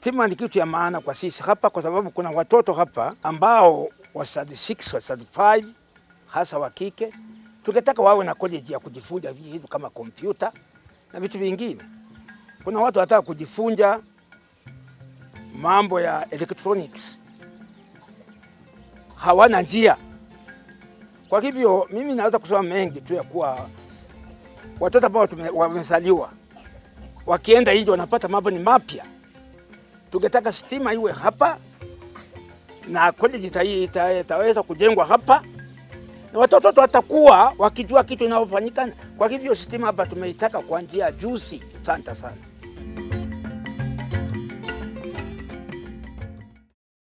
Stima ni kitu ya maana kwa sisi hapa, kwa sababu kuna watoto hapa ambao wa standard 6 wa standard 5 hasa wa kike, tungetaka wawe na college ya kujifunza vitu kama kompyuta na vitu vingine. Kuna watu wataka kujifunza mambo ya electronics, hawana njia. Kwa hivyo mimi naweza kusema mengi tu ya kuwa watoto ambao tume- wamezaliwa wakienda nje wanapata mambo ni mapya. Tungetaka stima iwe hapa na college ita- ita- itaweza kujengwa hapa na watoto wetu watakuwa wakijua kitu inayofanyikana. Kwa hivyo stima hapa tumeitaka kwa njia juzi. Asante sana.